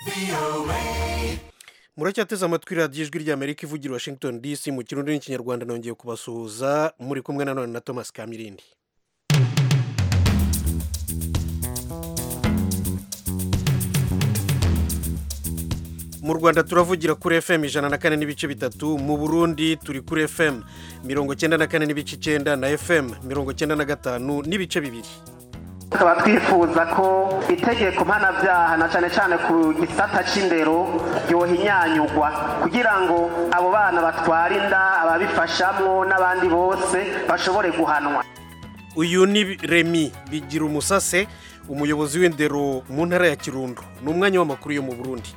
muracyateze amatwi radiyo ijwi ry'amerika ivugira i washington dc mu kirundi n'ikinyarwanda nongeye kubasuhuza muri kumwe na none na thomas kamirindi mu rwanda turavugira kuri fm ijana na kane n'ibice bitatu mu burundi turi kuri fm mirongo cyenda na kane n'ibice icyenda na fm mirongo cyenda na gatanu n'ibice bibiri tukaba twifuza ko itegeko mpanabyaha na cyane cyane ku gisata cy'indero ryohinyanyugwa kugira ngo abo bana batwara inda ababifashamo n'abandi bose bashobore guhanwa uyu ni remi bigira umusase umuyobozi w'indero mu ntara ya kirundo ni umwanya w'amakuru yo mu burundi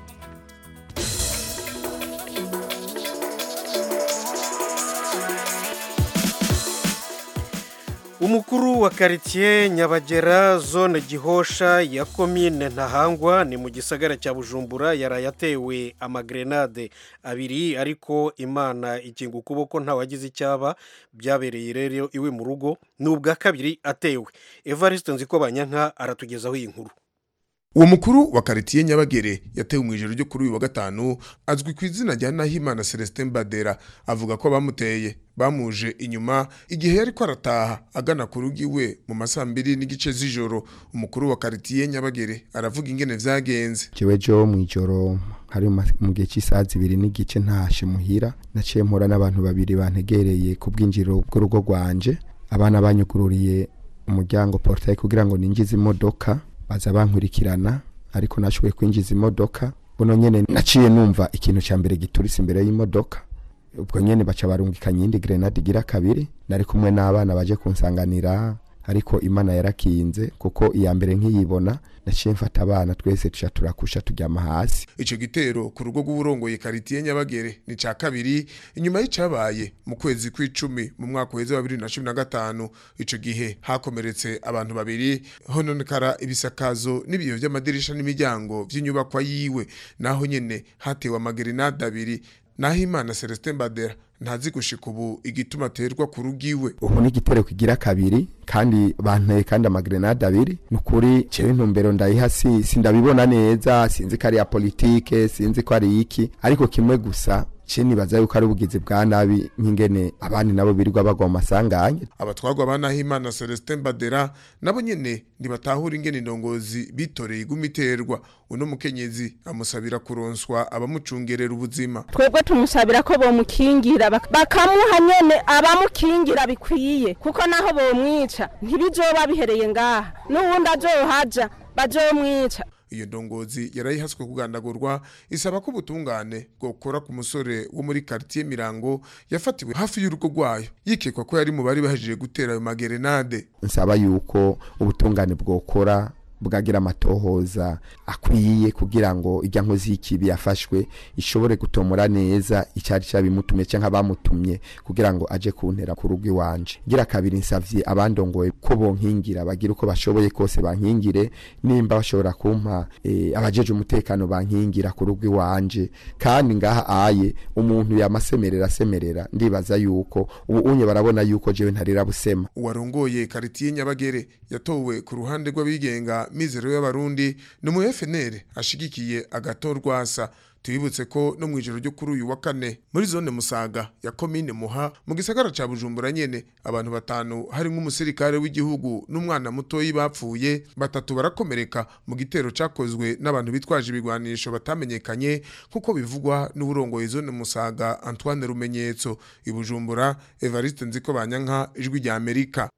umukuru wa karitsiye nyabagera zone gihosha ya komine ntahangwa ni mu gisagara cya bujumbura yaraye atewe amagrenade abiri ariko imana ikinga ukuboko ntawagize icyaba byabereye rero iwe mu rugo ni ubwa kabiri atewe evariste nziko banyanka aratugezaho iyi nkuru uwo mukuru wa karitiye nyabagere yatewe mu ijoro ryo kuri uyu wa gatanu azwi ku izina rya nahimana celestin badera avuga ko abamuteye bamuje inyuma igihe yari ko arataha agana ku rugo iwe mu masaa mbiri n'igice z'ijoro umukuru wa karitiye nyabagere aravuga ingene vyagenze jewe jo mw'ijoro hari mu gihe cy'isaha zibiri n'igice ntashe muhira naciye mpura n'abantu babiri bantegereye ku bwinjiriro bw'urugo rwanje abana banyugururiye umuryango portaye kugira ngo ninjize imodoka baza bankurikirana ariko nashoboye kwinjiza imodoka buno nyene naciye numva ikintu ca mbere gituritse imbere y'imodoka ubwo nyene baca barungikanya iyindi grenade igira kabiri nari kumwe n'abana baje kunsanganira ariko imana yarakinze kuko iya mbere nkiyibona naciye mfata abana twese tuca turakusha turyama hasi ico gitero ku rugo rw'uburongoye karitiye nyabagere ni ca kabiri inyuma y'icabaye mu kwezi kw'icumi mu mwaka uheze wa bibiri na cumi na gatanu ico gihe hakomeretse abantu babiri hononekara ibisakazo n'ibiyo vy'amadirisha n'imiryango vy'inyubakwa yiwe naho nyene hatewe amagerinade abiri naho imana celestin badera ntazi gushika ubu igituma aterwa ku rugo iwe ubu ni igitero kigira kabiri kandi banteye kandi amagrenade abiri ni ukuri cewe intumbero ndayiha si sindabibona neza sinzi ko ari ya politike sinzi ko ari iki ariko kimwe gusa ce nibaza yuko ari ubugizi bwa nabi nk'ingene abandi nabo birirwa bagwa mu masanganya abatwarwa ba nahimana celestin badera nabo nyene ntibatahura ingene indongozi bitoreye iguma iterwa uno mukenyezi amusabira kuronswa abamucungerera ubuzima twebwe tumusabira ko bomukingira bakamuha nyene abamukingira bikwiye kuko naho bomwica ntibizoba bihereye ngaha n'uwundi azohaja bazomwica iyo ndongozi yarayihaswe kugandagurwa isaba ko ubutungane bwokora ku musore wo muri quartier Mirango yafatiwe hafi y'urugo rwayo yikekwa ko yari mu bari bahejeje gutera ayo magerenade nsaba yuko ubutungane bwokora bwagira amatohoza akwiye kugira ngo ijya nkozi y'ikibi yafashwe ishobore gutomora neza icyari cyabimutumye cyangwa bamutumye kugira ngo aje kuntera ku rugo iwanje gira kabiri nsavye abandongoye ko bonkingira bagira uko bashoboye kose bankingire nimba bashobora kumpa e, abajeje umutekano bankingira ku rugo iwanje kandi ngaha aye umuntu yamasemerera asemerera ndibaza yuko ubu unye barabona yuko jewe ntarira busema uwarongoye karitiye nyabagere yatowe ku ruhande rw'abigenga mizero y'abarundi ni umu FNL ashigikiye agatorwasa tubibutse ko no mu ijoro ryo kuri uyu wa kane muri zone musaga ya komine muha mu gisagara ca bujumbura nyene abantu batanu harimwo umusirikare w'igihugu n'umwana mutoyi bapfuye batatu barakomereka mu gitero cakozwe n'abantu bitwaje ibigwanisho batamenyekanye nk'uko bivugwa n'uburongoye zone musaga antoine rumenyetso i bujumbura evariste nziko banyanka ijwi rya amerika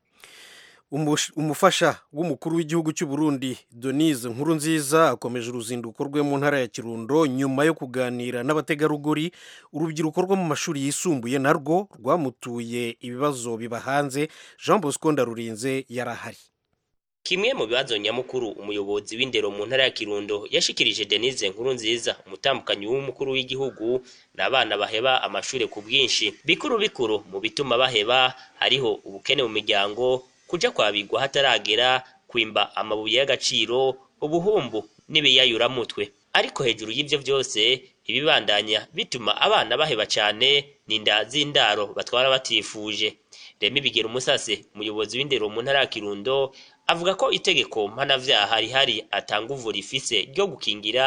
umufasha w'umukuru w'igihugu cy'u Burundi Denise nkuru nziza akomeje uruzinduko rwe mu ntara ya kirundo nyuma yo kuganira n'abategarugori urubyiruko rwo mu mashuri yisumbuye narwo rwamutuye ibibazo biba hanze jean bosco ndarurinze yarahari kimwe mu bibazo nyamukuru umuyobozi w'indero mu ntara ya kirundo yashikirije denise nkuru nziza umutambukanyi w'umukuru w'igihugu ni abana baheba amashuri ku bwinshi bikuru bikuru mu bituma baheba hariho ubukene mu miryango kuja kwabigwa hataragera kwimba amabuye y'agaciro ubuhumbu n'ibiyayuramutwe ariko hejuru y'ivyo vyose ibibandanya bituma abana baheba cane n'inda z'indaro batwara batifuje remi bigera umusase umuyobozi w'indero mu ntara ya kirundo avuga ko itegeko mpanavyaha rihari atanga uvu rifise ryo gukingira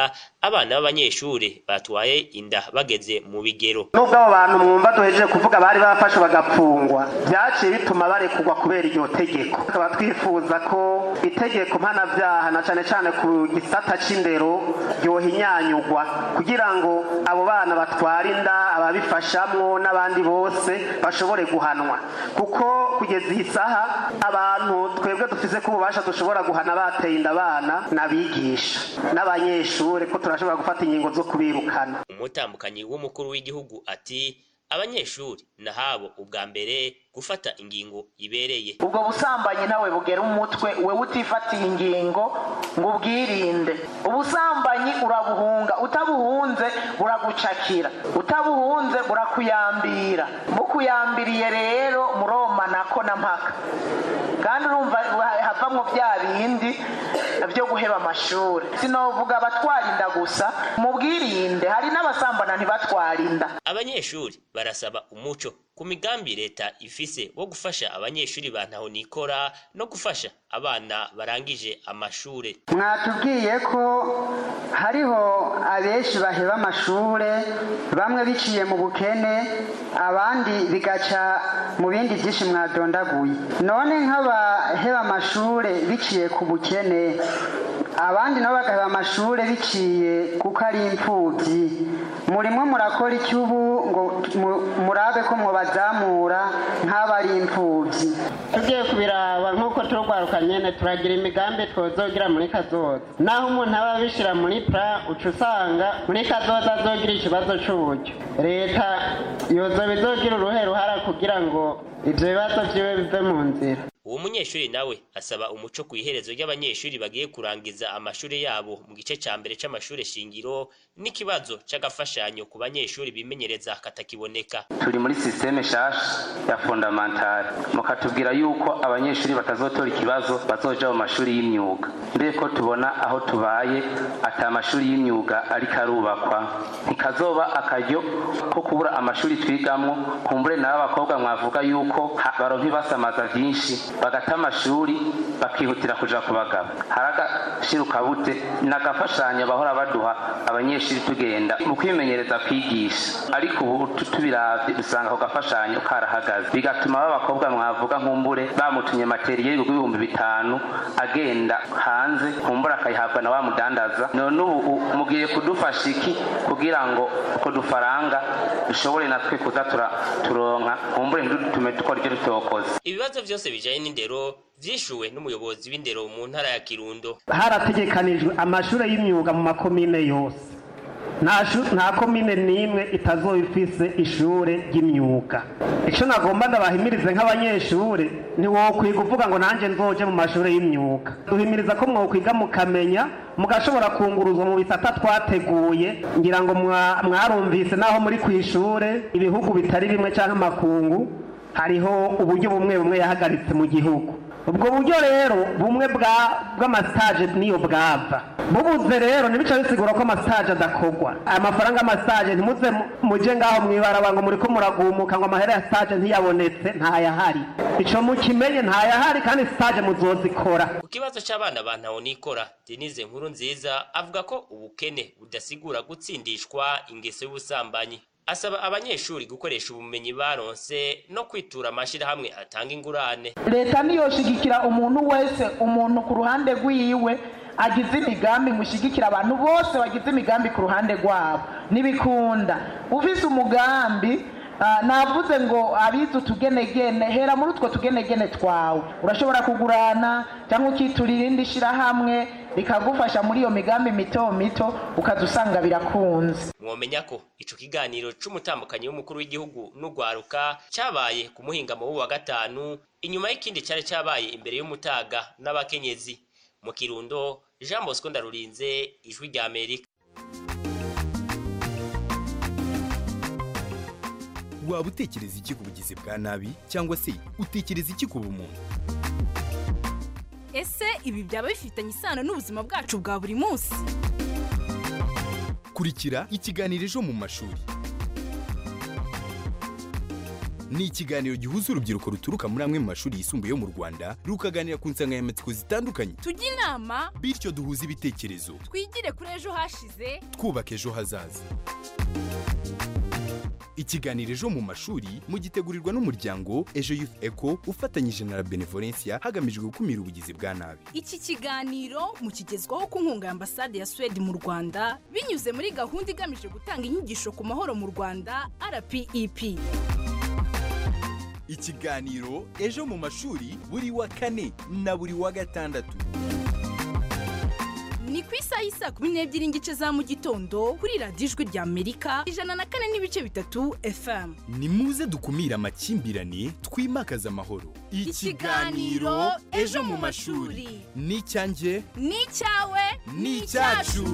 abana b'abanyeshuri batwaye inda bageze mu bigero nubwo abo bantu mwumva duhejeje kuvuga bari bafashwe bagapfungwa byaciye bituma barekurwa kubera iryo tegeko tukaba twifuza ko itegeko mpanabyaha na cane cane ku gisata c'indero ryohinyanyugwa kugira ngo abo bana batwara inda ababifashamwo n'abandi bose bashobore guhanwa kuko kugeza iyi saha abantu twebwe dufise ko ububasha dushobora guhana bateye inda abana n'abigisha n'abanyeshuri ko turashobora gufata ingingo zo kubirukana umutambukanyi w'umukuru w'igihugu ati abanyeshuri nahabo ubwa mbere gufata ingingo ibereye ubwo busambanyi nawe bugera umutwe wewe utifatiye ingingo ngo ubwirinde ubusambanyi urabuhunga utabuhunze buragucakira utabuhunze burakuyambira mukuyambiriye rero muromanako na mpaka kandi urumva havamwo bya bindi byo guheba amashuri sinovuga abatwara inda gusa mubwirinde hari n'abasambana ntibatwara inda abanyeshuri barasaba umuco ku migambi leta ifise wo gufasha abanyeshuri ba ntaho nikora no gufasha abana barangije amashure mwatubwiye ko hariho abenshi baheba amashure bamwe biciye mu bukene abandi bigaca mu bindi byinshi mwadondaguye none nk'abaheba amashure biciye ku bukene abandi nabo bagaheba amashure biciye kuko ari imfubyi murimo murakora iki ubu ngo murabe ko mubazamura nk'abari imfubyi tugiye kubiraba nk'uko turugwaruka nyene turagira imigambi twozogira muri kazoza naho umuntu aba abishira muri pra uca usanga muri kazoza azogira ikibazo c'uburyo leta yozoba izogira uruhe ruhara kugira ngo ivyo bibazo vyiwe bive mu nzira uwo munyeshuri nawe asaba umuco ku iherezo ry'abanyeshuri bagiye kurangiza amashuri yabo mu gice ca mbere c'amashure shingiro n'ikibazo c'agafashanyo ku banyeshuri bimenyereza katakiboneka turi muri sisiteme shasha ya fondamentale mukatubwira yuko abanyeshuri batazotora ikibazo bazoja mu mashuri y'imyuga mbere ko tubona aho tubaye ata amashuri y'imyuga ariko arubakwa ntikazoba akaryo ko kubura amashuri twigamwo kumbure nawe abakobwa mwavuga yuko baronka ibasamaza vyinshi bagata amashuri bakihutira kuja ku bagabo hari agashirukabute n'agafashanyo bahora baduha abanyeshuri tugenda mu kwimenyereza kwigisha ariko ubu tubiravye dusanga ako gafashanyo karahagaze bigatuma b'abakobwa mwavuga nkumbure bamutumye materiye y'ibihumbi bitanu agenda hanze kumbura akayihabwa na wa mudandaza none ubu mugiye kudufasha iki kugira ngo utwo dufaranga dushobore natwe kuza turonka kumbure ntidutume dukora ibyo tutokoze ibibazo vyose bijanye n'indero vyishuwe n'umuyobozi w'indero mu ntara ya kirundo harategekanijwe amashuri y'imyuga mu makomine yose nta komine n'imwe itazoba ifise ishure ry'imyuga icyo nagomba ndabahimirize nk'abanyeshuri ntiwokwiga uvuga ngo nanjye nzoje mu mashuri y'imyuga duhimiriza ko mwokwiga mukamenya mugashobora kunguruzwa mu bisata twateguye ngira ngo mwarumvise naho muri ku ishure ibihugu bitari bimwe cyangwa amakungu hariho uburyo bumwe bumwe yahagaritse mu gihugu ubwo buryo rero bumwe bw'amasitaje niyo bwava bubuze rero ntibica bisigura ko amasitaje adakogwa amafaranga y'amasitaje ntimuze muje ngaho mwibaraba ngo muri ko muragumuka ngo amahera ya sitaje ntiyabonetse ntayahari ico mukimenye ntayahari kandi sitaje muzozikora ku kibazo c'abana ba ntaho nikora denise nkuru nziza avuga ko ubukene budasigura gutsindishwa ingeso y'ubusambanyi asaba abanyeshuri gukoresha ubumenyi baronse no kwitura amashirahamwe atanga ingurane leta niyoshigikira umuntu wese umuntu ku ruhande rwiwe agize imigambi ngo ishigikire abantu bose bagize imigambi ku ruhande rwabo ntibikunda ufise umugambi navuze ngo abize utugenegene hera muri utwo tugenegene twawe urashobora kugurana cyangwa ukitura irindi shyirahamwe rikagufasha muri iyo migambi mito mito ukaza usanga birakunze mwomenya ko ico kiganiro c'umutambukanyi w'umukuru w'igihugu n'ugwaruka cabaye ku muhingamo w'uwa gatanu inyuma y'ikindi cari cabaye imbere y'umutaga n'abakenyezi mu kirundo jean bosco ndarurinze ijwi rya amerika waba utekereza iki ku bugizi bwa nabi cyangwa se utekereza iki ku bumuntu ese ibi byaba bifitanye isano n'ubuzima bwacu bwa buri munsi kurikira ikiganiro ejo mu mashuri ni ikiganiro gihuza urubyiruko ruturuka muri amwe mu mashuri yisumbuye yo mu rwanda rukaganira ku nsanganyamatsiko zitandukanye tujye inama bityo duhuze ibitekerezo twigire kuri ejo hashize twubaka ejo hazaza ikiganiro ejo mu mashuri mugitegurirwa n'umuryango ejo youth eco ufatanyije na la benevolencia hagamijwe gukumira ubugizi bwa nabi iki kiganiro mukigezwaho ku nkunga ya ambasade ya suwede mu rwanda binyuze muri gahunda igamije gutanga inyigisho ku mahoro mu rwanda rpep ikiganiro ejo mu mashuri buri wa kane na buri wa gatandatu ni ku isaha y'isa kumi n'ebyiri n'igice za mu gitondo kuri radiyo ijwi rya amerika ijana na kane n'ibice bitatu fm ni muze dukumire amakimbirane twimakaze amahoro Ikiganiro Ejo mu mashuri. ni icyanjye ni icyawe ni icyacu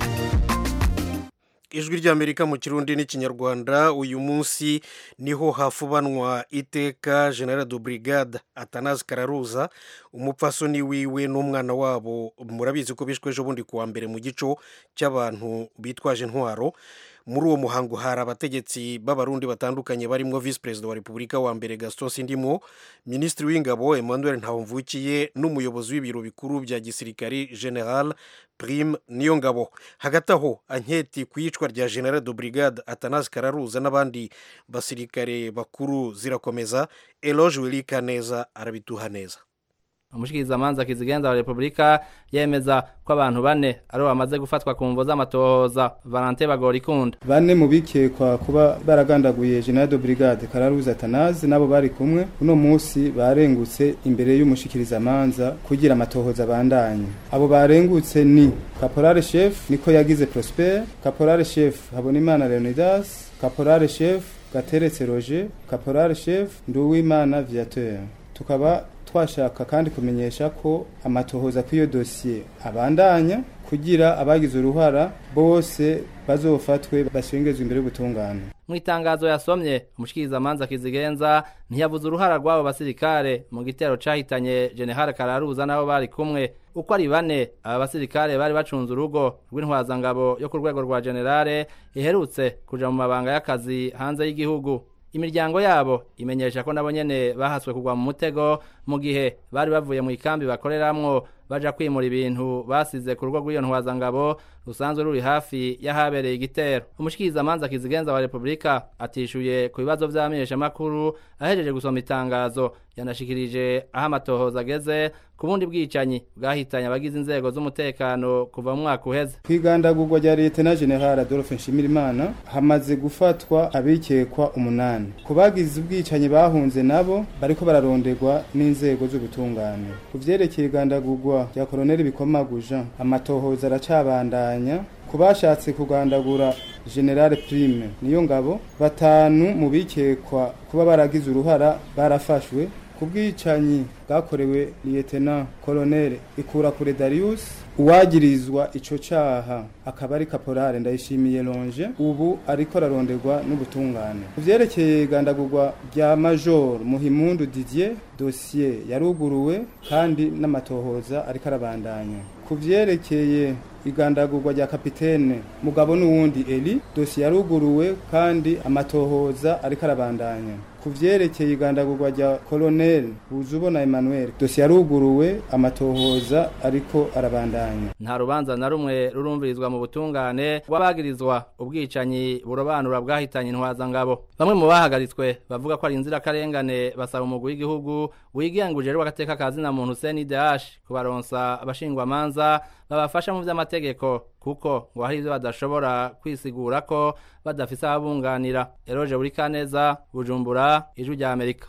ijwi ry'amerika mu kirundi n'ikinyarwanda uyu munsi niho hafubanwa iteka general de brigade atanazi kararuza umupfasoni wiwe n'umwana wabo murabizi ko bishwe ejo bundi kuwa mbere mu gico cy'abantu bitwaje intwaro muri uwo muhango hari abategetsi b'abarundi batandukanye barimo visi perezida wa repubulika wa mbere gaston sindimo minisitiri w'ingabo emmanuel ntawumvukiye n'umuyobozi w'ibiro bikuru bya gisirikari general prime niyo ngabo hagati aho anketi ku iyicwa rya general de brigade atanazi kararuza n'abandi basirikare bakuru zirakomeza eloge wilika neza arabituha neza umushikirizamanza kizigenza wa repubulika yemeza ko abantu bane aribo bamaze gufatwa ku mvo z'amatohoza valante bagora ikunda bane mu bikekwa kuba baragandaguye general de brigade kararuza atanazi nabo bari kumwe uno munsi barengutse imbere y'umushikirizamanza kugira amatohoza abandanye abo barengutse ni caporale chef niko yagize prosper caporale chef habonimana leonidas caporale chef gateretse roger caporale chef nduwimana viateur tukaba twashaka kandi kumenyesha ko amatohoza kw'iyo dosiye abandanya kugira abagize uruhara bose bazofatwe bashengezwe imbere y'ubutungane mu itangazo yasomye umushikirizamanza kizigenza ntiyavuze uruhara rw'abo basirikare mu gitero cahitanye general kararuza n'abo bari kumwe uko ari bane aba basirikare bari bacunze urugo rw'intwazangabo yo ku rwego rwa generale iherutse kuja mu mabanga y'akazi hanze y'igihugu imiryango yabo imenyesha ko nabo nyene bahaswe kugwa mu mutego mu gihe bari bavuye mu ikambi bakoreramwo baja kwimura ibintu basize ku rugo rw'iyo ntwazangabo rusanzwe ruri hafi y'ahabereye igitero umushikirizamanza kizigenza wa repubulika atishuye ku bibazo vy'amenyeshamakuru ahejeje gusoma itangazo yanashikirije aho amatohoza ageze ku bundi bwicanyi bwahitanye abagize inzego z'umutekano kuva mu mwaka uheze kwigandagurwa rya leta na general adolphe nshimirimana hamaze gufatwa abikekwa umunani ku bagize ubwicanyi bahunze nabo bariko bararonderwa n'inzego z'ubutungane ku vyerekeye igandagurwa rya koloneli bikomaguja amatohoza aracabandanya ku bashatse kugandagura generale prime niyo ngabo batanu mu bikekwa kuba baragize uruhara barafashwe ku bwicanyi bwakorewe liyetena koloneli ikurakure darius uwagirizwa ico caha akaba ari kaporale ndayishimiye longe ubu ariko araronderwa n'ubutungane ku vyerekeye igandagurwa rya major muhimundu didier dosiye yaruguruwe kandi n'amatohoza ariko arabandanya ku vyerekeye igandagurwa rya kapitene mugabo n'uwundi eli dosiye yaruguruwe kandi amatohoza ariko arabandanya ku vyerekeye igandagurwa rya koloneli buzubona emmanuel dosiye yaruguruwe amatohoza ariko arabandanya nta rubanza na rumwe rurumvirizwa mu butungane rw'abagirizwa ubwicanyi burobanura bwahitanye intwazangabo bamwe mu bahagaritswe bavuga ko ari inzirakarengane basaba umugwi w'igihugu wigenguje rero agateka ka zina muntu CNDH kubaronsa abashingwamanza babafasha mu vy'amategeko kuko ngo hari ivyo badashobora kwisigura ko badafise ababunganira eroje buri kaneza bujumbura ijwi rya amerika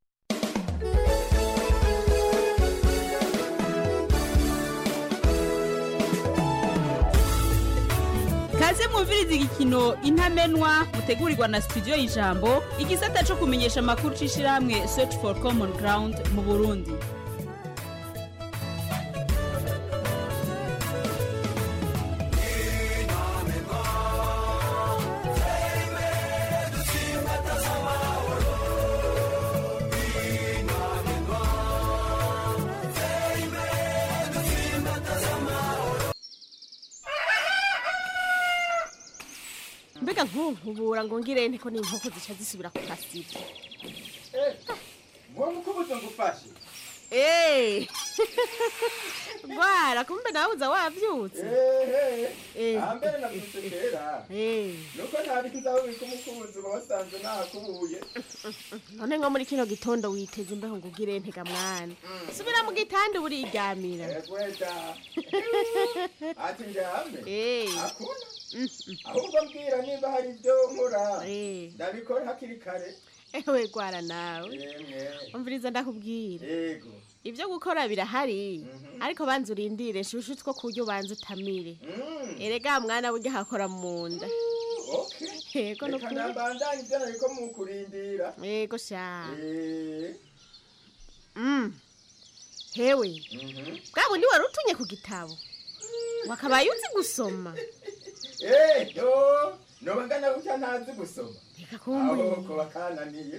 kaze mwumviriza igikino intamenwa mutegurirwa na studio y'ijambo igisata co kumenyesha amakuru c'ishirahamwe search for common ground mu burundi mbega nkunkubura ngo ngire nte ko n'inkoko zica zisubira ku kasibo ngufashe Eh. Gwara kumbe nawe uza wavyutse. ehe ahambere navyutse kera Eh. nuko ntabiki uzabubika umukunzi uba wasanze nakubuye None nko muri kino gitondo witeze imbeho ngo ugire ntega mwana. Subira mu gitanda uburiryamira. egweda ati njyame Eh. akuna ahubwo mbwira niba hari ibyo nkora ndabikora hakiri kare Ewe gwara nawe. yemwe Umviriza ndakubwira. yego Ibyo gukora birahari. Ariko banza urindire shushu two kuryo banza utamire. Erega mwana burya hakora mu nda. okay Yego reka nukuri. nambandanye ibyo nariko mukurindira Yego sha. Eh, Mm. Hewe. mhm. Bwa bundi wari utunye ku gitabo. Wakabaye uzi gusoma. Eh, yo noba ngana gutya ntazi gusoma Reka kumbuye. aho ko bakananiye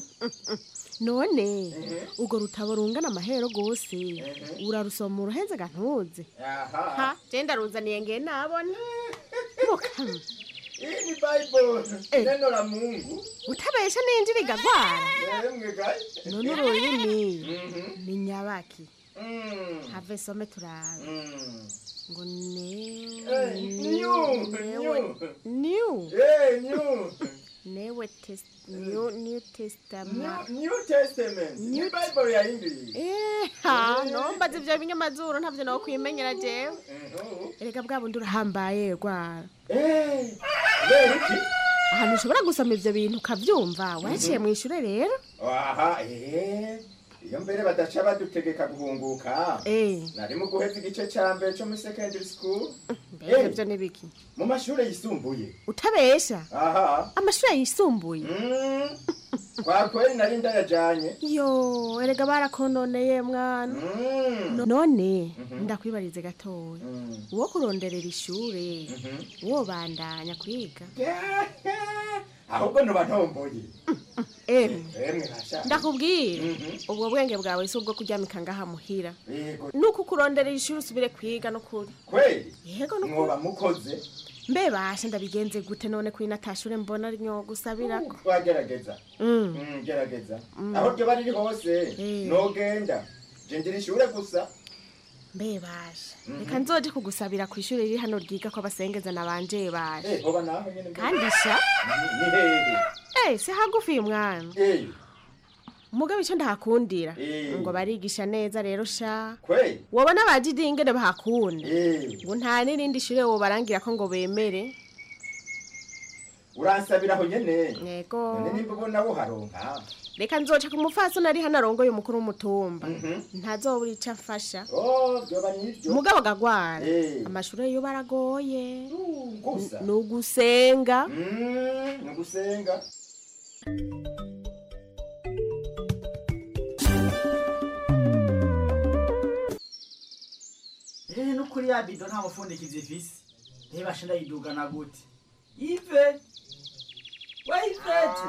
none urwo rutabo rungana amahero gose urarusoma uruhenze gantuze aha ha genda ruzaniye nge nabona mukama iyi ni bible neno la mungu utabesha ninjira igagwara yemwe gayi none ururimi Mhm. ni nyabaki Mm. have some turabe Mm. ngo ne Eh, new, newe new. new Eh, new. newe test new new testament New- new testament ni New- bible ya english Eh, ha nombaza ivyo binyamazuru ntavyo nawe kwimenyera jewe Mhm. erega bwa bundi urahambaye rwara Eh, kubera iki ahantu ushobora gusoma ivyo bintu ukavyumva waciye mu ishure rero aha eh iyo mbere badaca badutegeka guhunguka Eh. nari mu guheza igice ca mbere co muri secondary school mbega Eh, ivyo nibiki mu mashure yisumbuye utabesha aha amashure yisumbuye kwa kweli nari ndayajanye yo erega barakononeye mwana No- none ndakwibarize gatoya uwo kuronderera ishure wobandanya kwiga ahubwo noba ntomboye emwe emwe rasha ndakubwira ubwo bwenge bwawe si ubwo kuryamika ngaha muhira yego nuko ukuronderera ishuri usubire kwiga n'ukuri kweli yego n'ukuri mwoba mukoze mbe basha ndabigenze gute none kuri natashure mbona ari nyo gusabirako twagerageza Mm. Mm, gerageza Mm. aho ryoba riri hose Eh. nogenda je ngira ishure gusa mbe basha Mhm. reka nzoje kugusabira ku ishuri riri hano ryiga ko abasengeza nabanje basha Eh, hoba naho nyene mbere. kandi sha ni hehe eh si hagufi uyu mwana Eh, mugabo icyo ndahakundira Eh. ngo barigisha neza rero sha kweli wabona abajidi ingene bahakunda Eh. ngo nta n'irindi shure wobarangira ko ngo bemere uransabira aho nyene yego none nimba ubona buharonka reka nzoca ku mufasoni ari hano arongoye umukuru w'umutumba ntazobura ico afasha oh vyoba nivyo mugabo agagwara Eh. amashure yo baragoye gusa ni ugusenga Mm, ni ugusenga ehe no kuri ya bido nta mufundikizi ifise reba shinda yidugana gute ive wayivete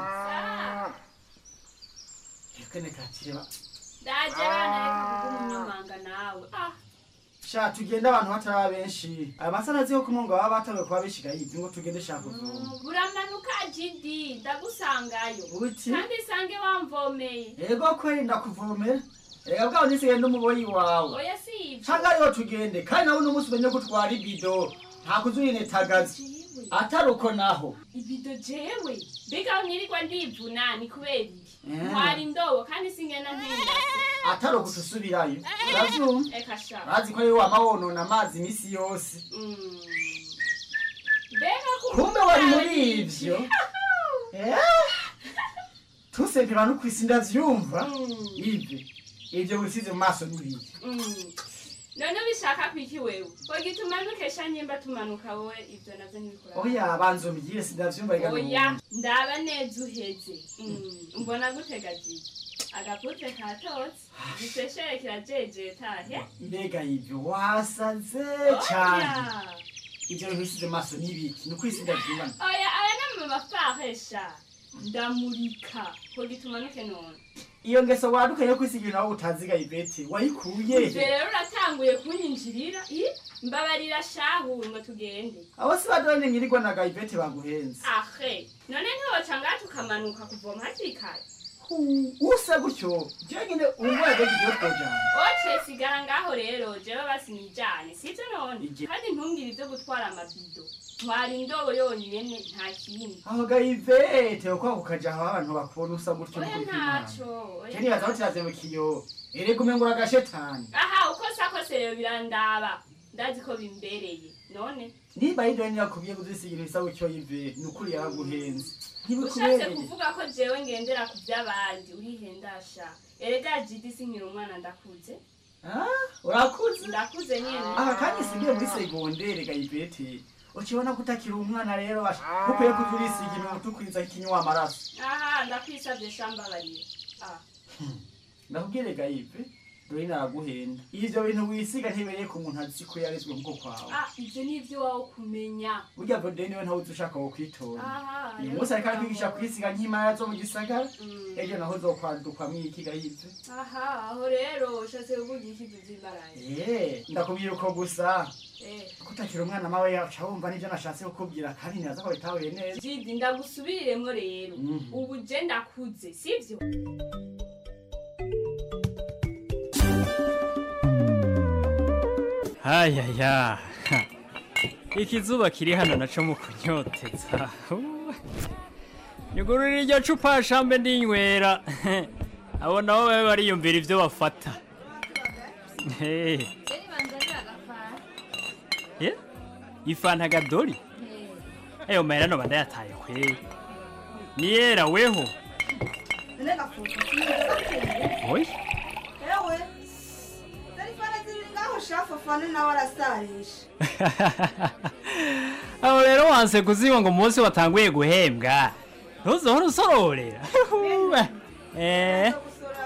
kene kakireba ndaje abana reka kuguha umunyamanga nawe ah sha tugende abantu batari benshi aya masana azi ko kumunga baba batanguye kuba bishiga yivi ngo tugende shaka kuvoma buramanuka jidi ndagusangayo Uti? kandi sange wamvomeye ego kweri ndakuvomera reka bwawe nisigaye n'umuboyi wawe oya si ivyo canga ariho tugende kandi nawe uno munsi umenye ko utwara ibido nta kuzuyinetagaza atari uko naho ibido jewe mbega mwirirwa ndivuna ni kubera iki Eh. ntwara indobo kandi singena ntindase atari uko tusubirayo uravyumva eka sha urazi ko ariwe wama wonona amazi imisi yose Mm. mbega kumbe wari muri ivyo Eh? tusempera no kwisi ndavyumva ive ivyo wisize mu maso n'ibiki Mm. none ubishaka kwiki wewe hogi tumanukesha nyimba tumanuka wowe ivyo navyo ntibikura oya banza umbwire sindavyumva reka oya nuwumva. ndaba neza uheze Mm, mbona gutegagije agapute katotse giseshere kirajejetahe mbega ivyo wasaze cane ivyo bintu wisize mu maso n'ibiki ni ukwisi ndavyumva oya aya ni mamafaresha ndamurika hogi tumanuke none iyo ngeso waduka yo kwisiga ibintu aho utaziga ivete wayikuye ivyo rero uratanguye kunyinjirira i mbabarira shahu ngo tugende abo si badone ngirirwa na gaivete baguhenze ahe none ntiwoca ngaha tukamanuka kuvoma hakiri kare usa gutyo jewe nyine umwego kigiye twojana oce sigara ngaho rero jewe basinijane sivyo none Ije- kandi ntungire ivyo gutwara amabido ntwara indobo yonyene nta kindi aho gayivete uko kukaja aho abantu bakubona usa gutyo oya n'ukuri kw'Imana. ntaco oya je nibaza aho kiraze mu kiyo erega umengo uragashetani aha uko sakose rero birandaba ndazi ko bimbereye none niba yidore nirakubwiye kuzisigira isa gutyo yive ni ukuri yaraguhenze ushatse ntibikubereye kuvuga ko jewe ngendera ku vy'abandi urihendasha erega jidi sinkiri umwana ndakuze urakuze ndakuze nyene aha kandi sigiye muri segondere gayivete ukibona ko utakiri umwana rero basha ukwiye kuza urisiga ibintu tukwiza ikinywa amaraso aha ndakwisavye shambabarira ah ndakubwire gayive dore naraguhenda ivyo bintu wisiga ntibereye ku muntu azi ko yarezwe nkuko kwawe ah ivyo ni ivyo wawe kumenya burya vode niwe ntawuzi ushaka wo kwitora aha uyu munsi ariko arakwigisha kwisiga nk'imara zo mu gisagara ejo naho uzokwadukwamwo iki gayive aha aho rero ushatse kuvuga iki vy'imbaraye Eh, ndakubwira uko gusa eh ko utakiri umwana mawe yaca wumva n'ivyo nashatse kukubwira kandi niraza ko bitahuye neza jidi ndagusubiriremwo rero Mhm. ubu je ndakuze sivyo hayaya ikizuba kiri hano naco mu kunyoteza nyugurura iryo cupa shambe ndinywera abo nabo babe bariyumvira ivyo bafata Eh, eh, ifanta gadori ayo mahera noba ndayataye kweri niyera weho oya ewe telefone ziri ngaho shafu fane nawe arasarisha aho rero wanse kuziba ngo umunsi watanguye guhembwa ntuzohora usororera eh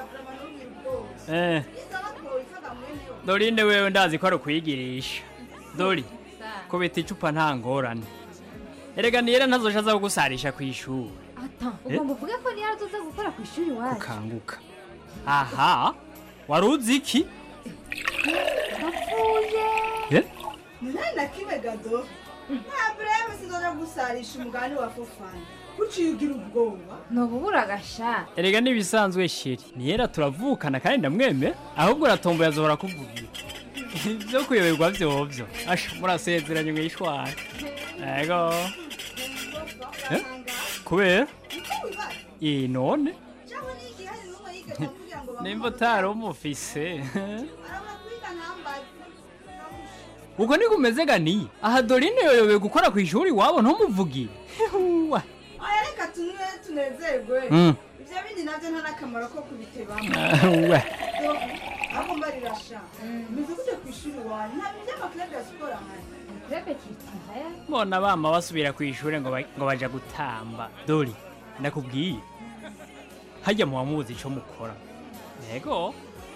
eh dorinde wewe ndazi ko ari ukwigirisha dori kubita icupa nta ngorane erega niyera ntazosha aza kugusarisha ku ishuri ata Eh? ugomba uvuge ko niyo azoza gukora ku ishuri iwacu ukanguka aha wari uzi iki ndapfuye Eh? nani na kibe gado nta bureme sinzoja gusarisha umugani wa fofani uciye ugira ubwoba ntububura agasha erega n'ibisanzwe sheri niyera turavukana kandi ndamwemera ahubwo uratomboye azohora kuvugira ibyo kuyoberwa vyovyo asha murasezeranye mwishwana ego Eh? kubera iyi none cyangwa ni igihari n'umwe yigeze kugira ngo nimba utari umufise kwiga ntambaze ubwo niko umeze ganiye aha dorine yoyobewe gukora ku ishuri iwabo ntumuvugire Huwa. aya reka tunywe tunezerwe Mm. ibyo bindi nabyo nta n'akamaro ko kubitebamo we ahubwo mbarirasha meze gute ku ishuri wanyu nta bintu by'amaklebe ya siporo ahari krebe kitaya mbona bama basubira ku ishuri ngo ba- ngo baja gutamba dori ndakubwiye hajya muba muzi ico mukora yego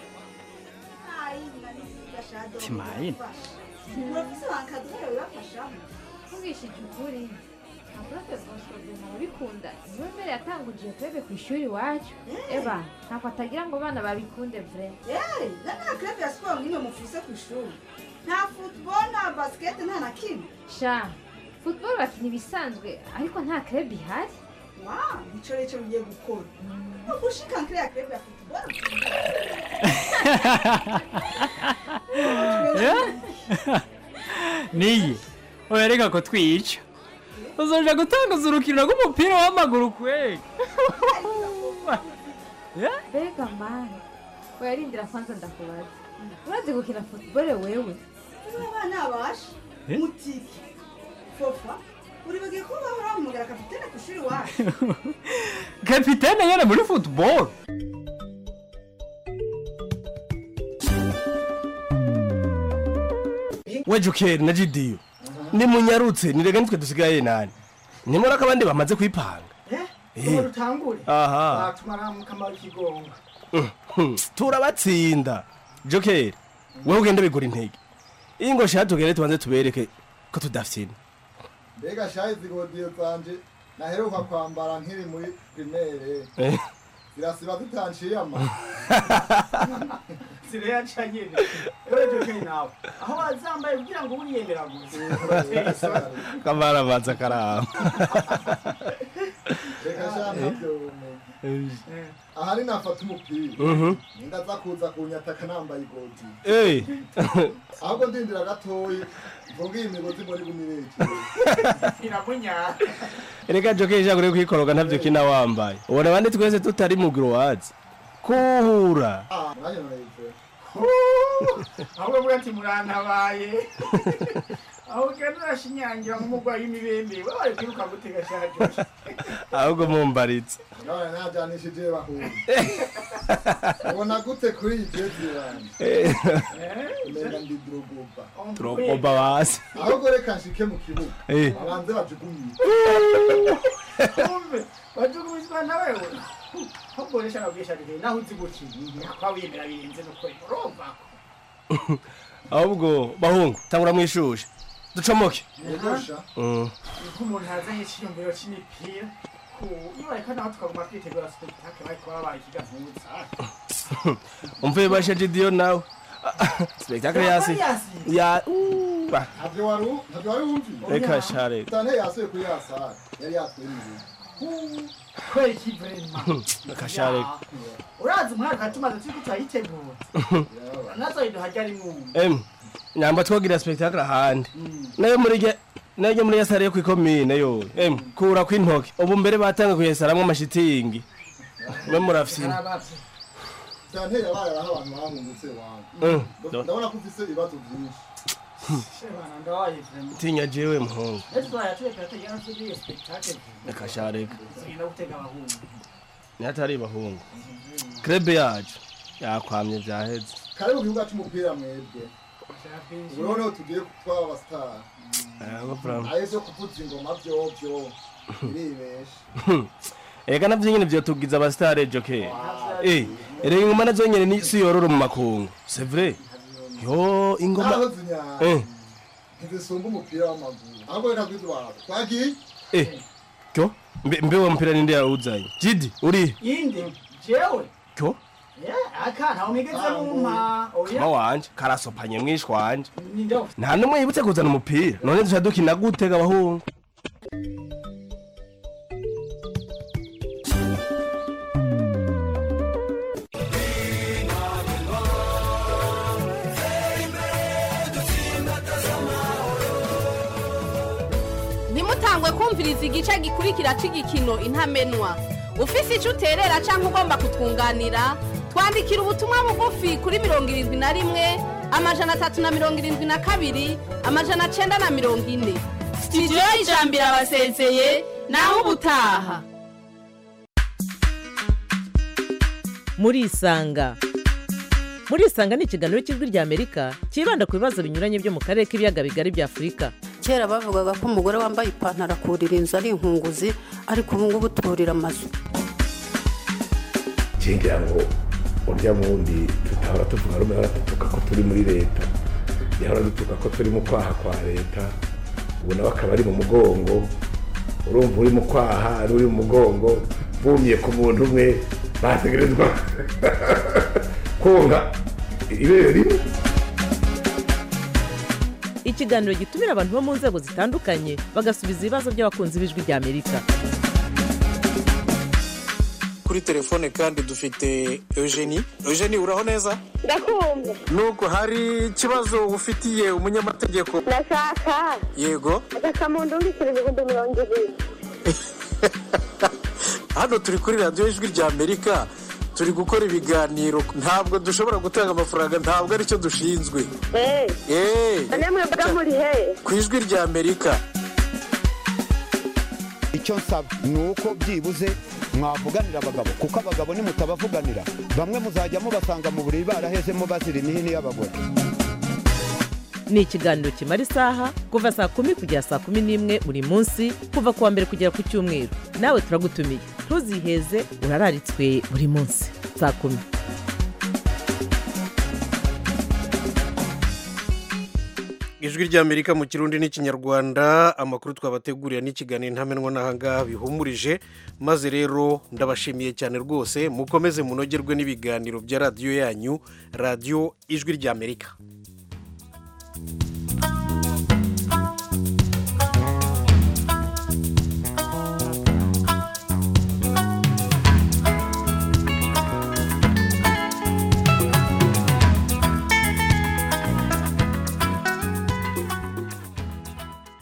Timayini. urafise bankazi bayo bibafashamo mvugishije ukuri aprofe bosco duma urabikunda niwe mbere yatanguje iyo krebe ku ishuri iwacu eba ntabwo atagira ngo abana babikunde vre Hey, na nta club ya siporo nk'imwe mufise ku ishuri nta football nta basket nta na kimwe sha football bakina ibisanzwe ariko nta krebe ihari wa nico rero ugiye gukora no gushika nkire ya club ya football niye oya reka ko twica uzoja gutanguza urukino rw'umupira w'amaguru kwega mbega mani uyarindira kwanza ndakubaza urazi gukina football wewe niba abana basha Eh? mutiki fofa uribagiye ko bahora bamugara kapitene ku ishuri wacu kapitene yene muri football we jokeri na jidiyo nimunyarutse nirega nitwe dusigaye nani nimura ko abandi bamaze kwipanga Eh. ubu rutangure Aha. batumara mu kamaro k'igonga Mhm, turabatsinda jokeri wowe ugenda bigura intege iyi ngo shaka tugere tubanze tubereke ko tudafyina mbega shahi zigodiyo zanje naheruka kwambara nkiri muri primere Eh. zirasiba zitanciye ama sireya ca nyene ewe jokeri nawe aho bazambaye kugira ngo uriyemera gusa urateye isoni kamara abanza karamba reka sha ntabyo ahari nafata umupira Mhm. ndaza kuza kunyataka nambaye igoti Eh. ahubwo ndindira gatoyi mvuga iyi migozi muri gumireke iramunyara reka joke ijagure kwikoroga ntavyo kina wambaye ubona abandi twese tutari mu growazi kuhura Ah, mwanya narayivura ahubwo mwe ati murantabaye aho ugenda urashinyangira nk'umurwayi w'imibembe we wari kwiruka gutega shaje ahubwo mumbaritse none najanishije bahura ubona gute kuri iyi jezi yanjye Eh. umenga ndi drogoba turokoba basi ahubwo reka nshike mu kibuga Eh. abanze bajugunye umve wajugumizwa na wewe ahubwo resha nabwisha rege naho uzi gukina kwa wiyemera birenze no kwera urumva ahubwo bahungu tangura mwishushe ducomoke Yegosha. Mm. nk'umuntu yazanye icyiyumviro cy'imipira iyo bareka naho tukaguma twitegura spectacle bariko babaye ikigavuza umvuye basheje diyo nawe spectacle yasi ya uh, ntabyo wari u- ntabyo wari wumviye Reka share. tane yasuye kuri ya sare yari yatwemeye kwera ikivrema akashare urazi umwaka katumaze turi turayitegura nazoyiduha ryari mwumva em nyamba twogira spectacle ahandi nayo muri ge nayo muri yasare yo kwikomine yo em kura kwintoke ubu mbere batanga kuyesaramwe amashitingi mwe murafyina tane yabaye aho abantu bahungutse Mm. wangu ndabona ko ufise ibibazo byinshi shebana ndawaye vrema tinya jewe muhungu ese twayatuye turatega nasubiye spectacle akashareka tugenda gutega abahungu nihatari bahungu krebe yacu yakwamye vyaheze kare mu kibuga c'umupira mwebwe ubu noneho tugiye twaba abasitari Yego, Bram. ayo vyo kuvuza ingoma vyovyo biribesha ega navyo nyene vyotugiza abasitare joke eh erega ingoma nazo nyene ni si yororo mu makungu c'est vrai yo ingoma naho zinyara eh ntizisumba umupira w'amaguru ahubwo reka kwiza wawe twagiye eh kyo mbe mbe wa mpira ninde yawuzanye jidi uri yinde jewe kyo Yeah, aka ntawe mwigeze mumpa kama wanje karasopanye mwishwa wanje ninde nta numwe yibutse kuzana umupira none duca dukina gutega abahungu ntimutangwe kumviriza igice gikurikira cy'igikino intamenwa ufise icyo uterera cyangwa ugomba kutwunganira twandikira ubutumwa bugufi kuri mirongo irindwi na rimwe amajana atatu na mirongo irindwi na kabiri amajana cyenda na mirongo ine sitidiyo y'ijambo irabasezeye naho ubutaha murisanga murisanga ni ikiganiro cy'ijwi ry'amerika cyibanda ku bibazo binyuranye byo mu karere k'ibiyaga bigari bya afurika kera bavugaga ko umugore wambaye ipantaro akurira inzu ari inkunguzi ariko ubu ngubu turira amazu ngira ngo urya wundi tutahora tuvuga rumwe ahora dutuka ko turi muri leta yahora dutuka ko turi mu kwaha kwa leta ubu nawe akaba ari mu mugongo urumva uri mu kwaha n'uri mu mugongo bumye ku muntu umwe bategerezwa konka ibere rimwe ikiganiro gitumira abantu bo mu nzego zitandukanye bagasubiza ibibazo by'abakunzi b'ijwi ry'amerika kuri telefone kandi dufite eugenie eugenie uraho neza ndakumva nubwo hari ikibazo ufitiye umunyamategeko ndashaka yego agakamuntu mbikira ibihumbi mirongo ibiri hano turi kuri radiyo ijwi rya amerika turi gukora ibiganiro ntabwo dushobora gutanga amafaranga ntabwo aricyo dushinzwe eee namwe mvuga muri he ku ijwi rya amerika icyo nsaba ni uko byibuze mwavuganira abagabo kuko abagabo nimutabavuganira bamwe muzajya mubasanga mu buriri barahezemo bazira imihini y'abagore ni ikiganiro kimara isaha kuva saa kumi kugera saa kumi n'imwe buri munsi kuva ku wa mbere kugera ku cyumweru nawe turagutumiye ntuziheze urararitswe buri munsi saa kumi ijwi ry'amerika mu kirundi n'ikinyarwanda amakuru twabateguriye n'ikiganiro ntamenwa n'ahangaha bihumurije maze rero ndabashimiye cyane rwose mukomeze munogerwe n'ibiganiro bya radiyo yanyu radiyo ijwi ry'amerika